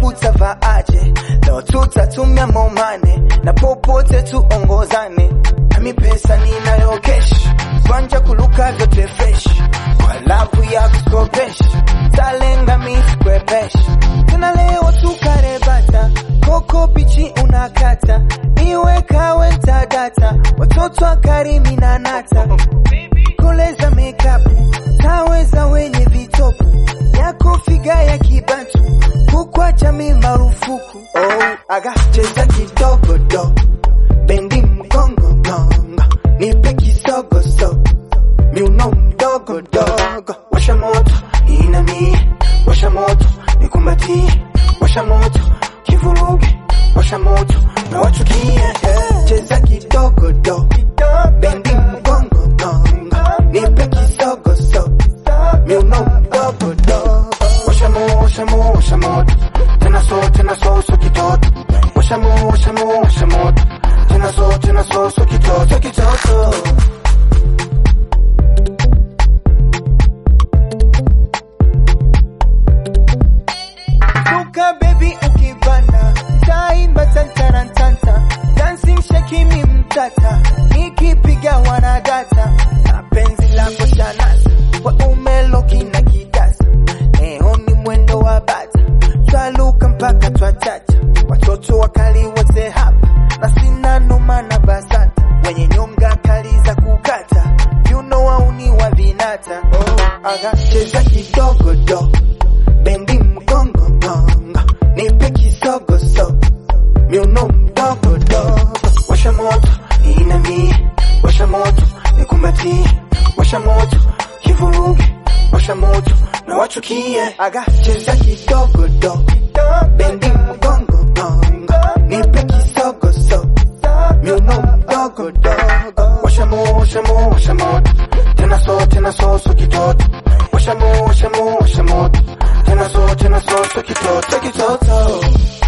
utavaaje? Leo tutatumia momane na popote tuongozane, nami pesa ninayo kesh, kwanja kuluka vyote fresh, kwa lavu ya kuskopesh, talenga miskwepesh, tena leo tukarebata, koko bichi unakata, iwe kawe ntadata, watoto akarimi na nata, koleza makeup, taweza wenye vitopu, yako figa ya kibantu, kukwa jamii marufuku. Oh, aga cheza kidogo do, bendi mgongo gongo, nipe kisogo so, miuno mdogo dogo, washa moto inamie, washa moto nikumbatie, washa moto kivuruge, washa moto na wachukie, eh, cheza kidogo do, bendi mgongo gongo, nipe kisogo so, miuno mdogo dogo, washa moto, washa moto, washa moto, tena so, tena so, so kitoto, washa moto, washa moto, washa moto, tena so, tena so, so kitoto, kitoto. Suka baby ukibana taimba tantarantanta dancing shakimi mtata nikipiga wanadata na penzi lako shanasa kwa umelo kina kitasa leo ni mwendo wa bata twaluka mpaka twachacha watoto wakali wote hapa na sina noma na basata wenye nyonga kali za kukata you know wauni wa vinata oh, aga cheza kidogo do bendi mgongo gongo nipe kisogo so miuno mdogo dogo washa moto inamie washa moto nikumbatie washa moto kivuruge washa moto na wachukie aga cheza kidogo do bendi mgongo gongo nipe kisogo so miuno mdogo dogo washa moto washa moto washa moto tena so tena so so kitoto washa moto washa moto washa moto tena so tena so so kitoto kitoto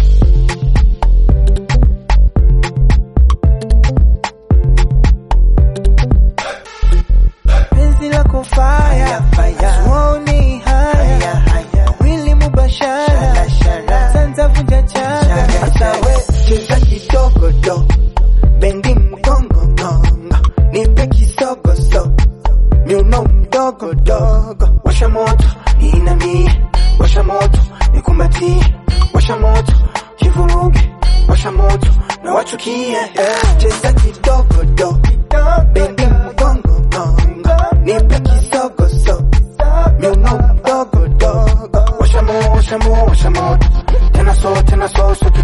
penzi lako fire tuoni haya wili mubashara tanza vunja changa hata we cheza kidogo do bendi mgongo gongo nipe kisogo so miuno mdogo dogo washa moto inamie washa moto nikumbatie washa moto kivuruge washa moto na wachukie eh, cheza kidogo do bendi mgongo gongo nipe kisogo so miuno mdogo dogo washa moto washa moto washa moto tena so tena so so